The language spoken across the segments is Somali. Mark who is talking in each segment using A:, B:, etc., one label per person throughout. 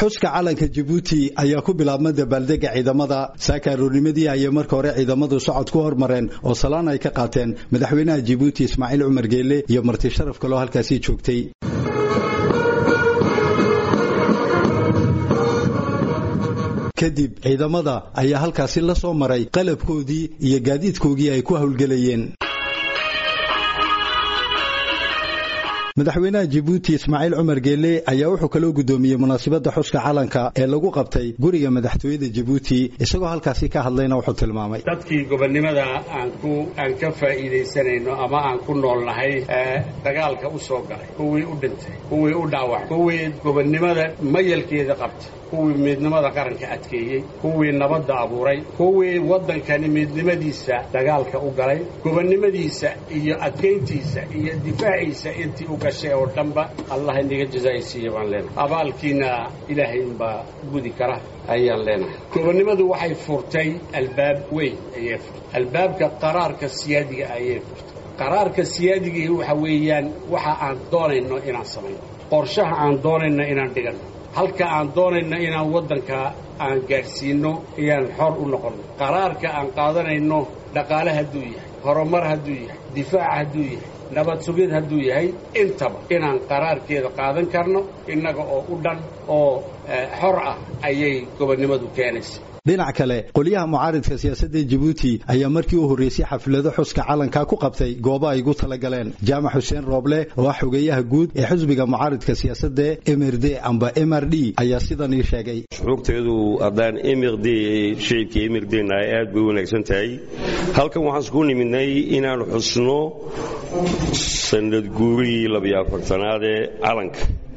A: xuska calanka jabuuti ayaa ku bilaabma dabaaldega ciidamada saaka aroornimadii ayay marka hore ciidamadu socod ku hormareen oo salaan ay ka qaateen madaxweynaha jabuuti ismaaciil cumar geele iyo marti sharaf kaloo halkaasii joogtay kadib ciidamada ayaa halkaasi la soo maray qalabkoodii iyo gaadiidkoogii ay ku howlgelayeen madaxweynaha jabuuti ismaaciil cumar geele ayaa wuxuu kaloo guddoomiyey munaasabadda xuska calanka ee lagu qabtay guriga madaxtooyada jabuuti isagoo halkaasi ka hadlayna wuxuu tilmaamay
B: dadkii gobonnimada aan ku aan ka faa'iidaysanayno ama aan ku noolnahay ee dagaalka u soo galay kuwii u dhintay kuwii u dhaawacay kuwii gobonnimada mayalkeeda qabtay kuwii midnimada qaranka adkeeyey kuwii nabadda abuuray kuwii waddankani midnimadiisa dagaalka u galay gobonnimadiisa iyo adkayntiisa iyo difaaciisa intii u gashay oo dhanba allah inaga jazaaysiiya baan leenahay abaalkiina ilaahay unbaa gudi kara ayaan leenahay gobonnimadu waxay furtay albaab weyn ayay furtay albaabka qaraarka siyaadiga ayay furtay qaraarka siyaadigii waxa weeyaan waxa aan doonayno inaan samayno qorshaha aan doonayno inaan dhiganno halka aan doonayno inaan waddanka aan gaadhsiinno iyaan xor u noqonno qaraarka aan qaadanayno dhaqaale hadduu yahay horumar hadduu yahay difaac hadduu yahay nabad sugid hadduu yahay intaba inaan qaraarkeeda qaadan karno innaga oo u dhan oo xor ah ayay gobonnimadu keenaysa
A: dhinac kale qolyaha mucaaridka siyaasadda jabuuti ayaa markii u horreysay xaflado xuska calanka ku qabtay goobo ay gu talagaleen jaamac xuseen rooble oo ah xogeeyaha guud ee xisbiga mucaaridka siyaasadda mrd amba mr d ayaa sidan ii sheegay
C: shucuubteedu haddaan mrd shicibka mrdna ay aad bay u wanaagsan tahay halkan waxaan isku nimidnay inaan xusno sanad guurigii labiyo afartanaad ee calanka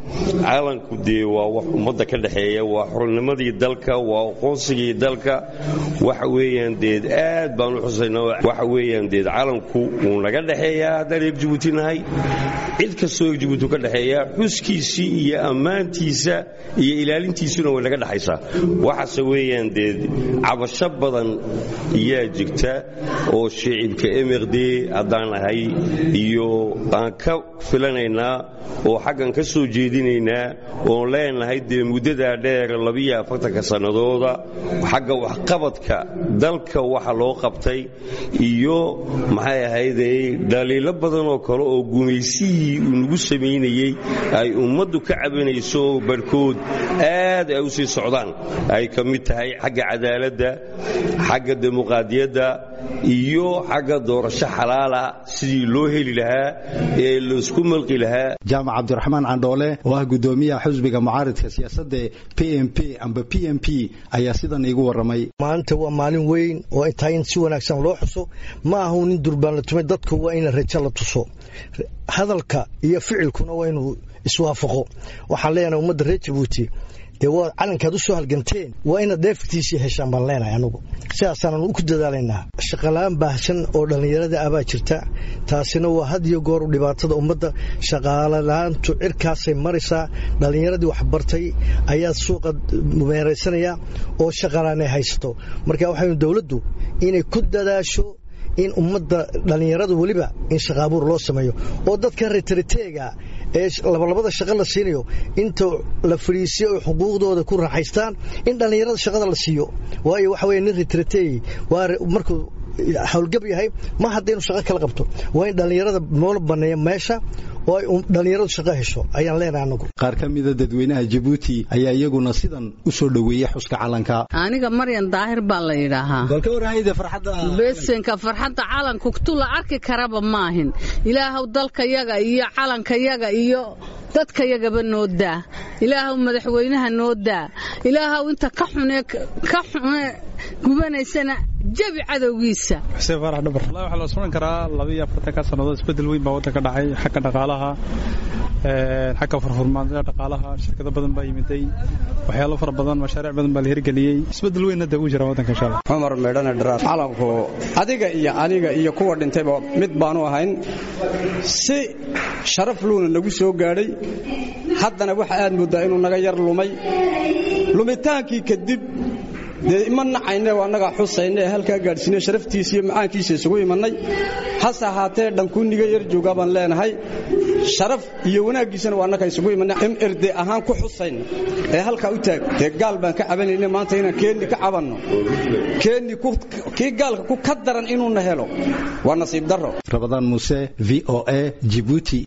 C: calanku dee waa wax ummadda ka dhexeeya waa xornimadii dalka waa aqoonsigii dalka waxa weeyaan deed aad baan u xusayna waxa weeyaan deed calanku wuu naga dhexeeyaa haddaan reer jabuuti nahay cid kastoo reer jabuuti ka dhexeeya xuskiisii iyo ammaantiisa iyo ilaalintiisuna way naga dhexaysaa waxaase weeyaan deed cabasho badan ayaa jirta oo shicibka mrd haddaan nahay iyo aan ka filanaynaa oo xaggan ka soo jeedinaynaa oon leenahay dee muddadaa dheer labiyo afartanka sannadooda xagga waxqabadka dalka waxa loo qabtay iyo maxay ahayday dhaliilo badan oo kale oo gumaysihii uu nagu samaynayey ay ummaddu ka cabanayso barhkood aad ay u sii socdaan ay ka mid tahay xagga cadaaladda xagga dimuqaadiyadda iyo xagga doorasho xalaala sidii loo heli lahaa ee laysku malqi lahaa
A: jaamac cabdiraxmaan candhoole oo ah gudoomiyaha xusbiga mucaaridka siyaasadda p m p amba p m p ayaa sidan iigu warramay
D: maalinta waa maalin weyn oo ay tahay in si wanaagsan loo xuso ma ahu nin durbaan la tumay dadku waa in rajo la tuso hadalka iyo ficilkuna waa inuu iswaafaqo waxaan leenahay ummadda reer jabuuti dee waa calankaad u soo halganteen waa inaad dheeftiisii heshaan baan leenahay anugu sidaasaanan ku dadaalaynaa shaqalaan baahsan oo dhallinyarada ah baa jirta taasina waa had iyo gooru dhibaatada ummadda shaqaalalaantu cirkaasay maraysaa dhallinyaradii waxbartay ayaa suuqa meeraysanaya oo shaqalaanay haysato marka waxaynu dowladdu inay ku dadaasho in ummadda dhallinyarada weliba in shaqaabuur loo sameeyo oo dadka retriteega ee labalabada shaqo la siinayo inta la fadhiisiyo ay xuquuqdooda ku raaxaystaan in dhallinyarada shaqada la siiyo waayo waxa weye nin retriteey waa markuu howlgab yahay ma hadda inuu shaqo kala qabto waa in dhallinyarada noola banneeya meesha oo ay dhallinyaradu shaqo hesho ayaan leenahay anagu
A: qaar ka mida dadweynaha jabuuti ayaa iyaguna sidan u soo dhoweeyey xuska calanka
E: aniga maryan daahir baa la yidhaahaa
A: balka warahayda farxadda
E: besenka farxadda calanku tu la arki karaba maahin ilaahow dalkayaga iyo calankayaga iyo dadkayagaba noo daa ilaahow madaxweynaha noo daa ilaahow inta ka xune ka xune gubanaysana jabi cadowgiisa
F: xuseen faarax dhabar wallahi waxaa la suran karaa labiyo afartanka sannadood isbeddel weyn baa waddanka dhacay xagga dhaqaalaha xagga furfurmaanada dhaqaalaha shirkado badan baa yimiday waxyaalo fara badan mashaariic badan baa la hirgeliyey isbeddel weynna dee uu jira waddanka insha allah
G: cumar meedhane dharaar calanku adiga iyo aniga iyo kuwa dhintayba mid baanu ahayn si sharaf luuna nagu soo gaadhay haddana waxa aad mooddaa inuu naga yar lumay lumitaankii kadib dee ima nacayne annagaa xusayne ee halkaa gaadhsiine sharaftiisa iyo macaankiisa isugu imannay hase ahaatee dhankuuniga yar joogaa baan leenahay sharaf iyo wanaaggiisana waa annaka isugu imanna mrd ahaan ku xusayna ee halkaa u taag dee gaal baan ka cabanayna maanta inaan keenni ka cabanno keenni kii gaalka ku ka daran inuuna helo waa nasiib darro
A: rabadaan muuse v o a jibuuti